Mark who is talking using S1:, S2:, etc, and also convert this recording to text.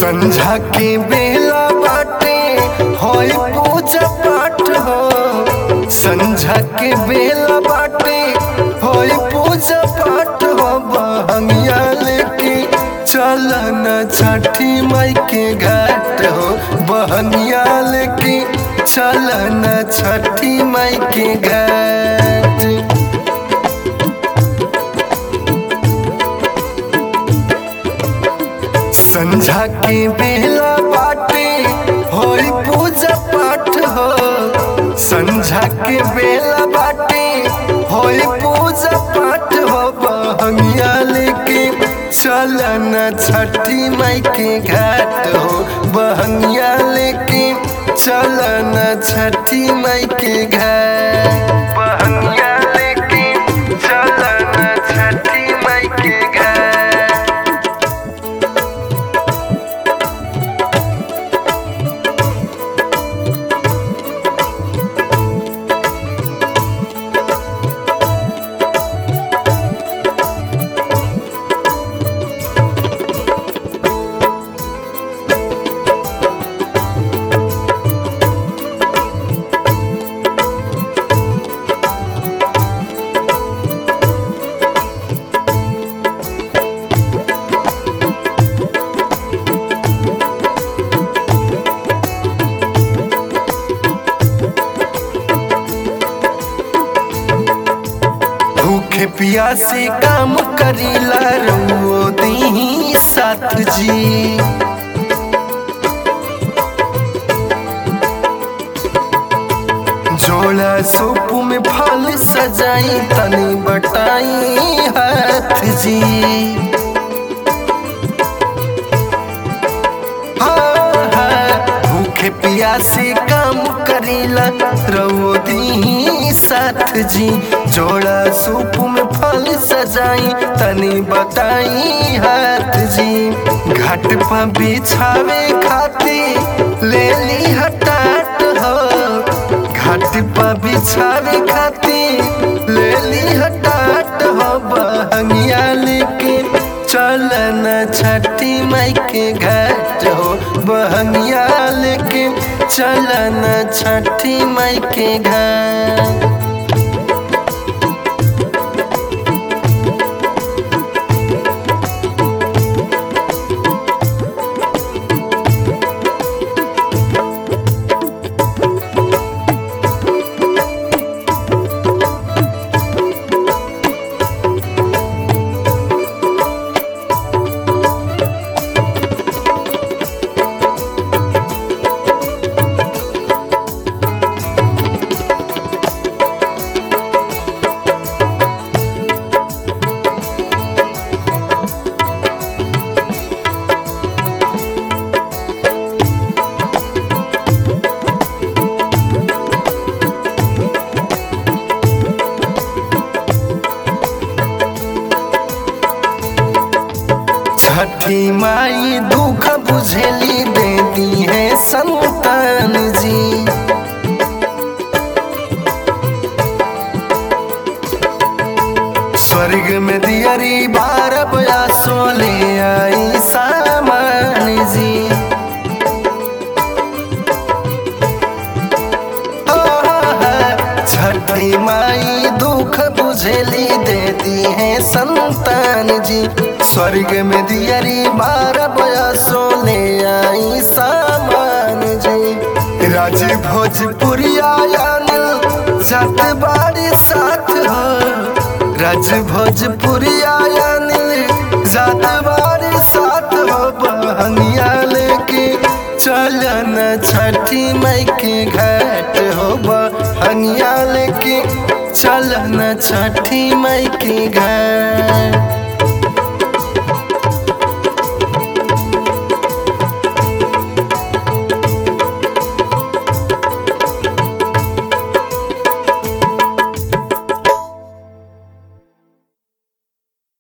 S1: संझा के बेला बाटे होई पूजा पाठ हो संझा के बेला बाटे होई पूजा पाठ हो बहंगिया लेके चल न छठी माई के घाट हो बहंगिया लेके चल न छठी माई के घाट संझा के बेला बाटे होई पूजा पाठ हो संझा के बेला बाटे होई पूजा पाठ हो बहंगिया लेके चल न छठी माई के घाट हो बहंगिया लेके चल न छठी माई के घाट बहंगिया लेके चल न छठी माई के घाट भूखे प्यासे काम करीला रुओ दी साथ जी जोड़ा सूप में फल सजाई तनी बटाई हाथ जी हाँ, हाँ, भूखे प्यासे काम करीला रहो दी साथ जी जोड़ा सूप में फल सजाई तनी बताई हाथ जी घाट पर बिछावे खाती ले ली हटाट हो घाट पर बिछावे खाती ले ली हटाट हो बहंगिया लेके चल न छठी माई के घाट हो बहंगिया लेके चल न छठी माई के घाट छठी माई दुख बुझेली देती है संतान जी स्वर्ग में दियरी बारब या सोले आई सामान जी छठी माई दुख बुझेली देती है संतान जी स्वर्ग में दियरी बारह बयासो ले आई सामान जी राज भोजपुरिया यानिल जात बाड़ी साथ हो राज भोजपुरिया यानिल जात बाड़ी साथ हो बहनिया लेके चलन छठी माई के घाट हो बहनिया लेके चलन छठी माई के घाट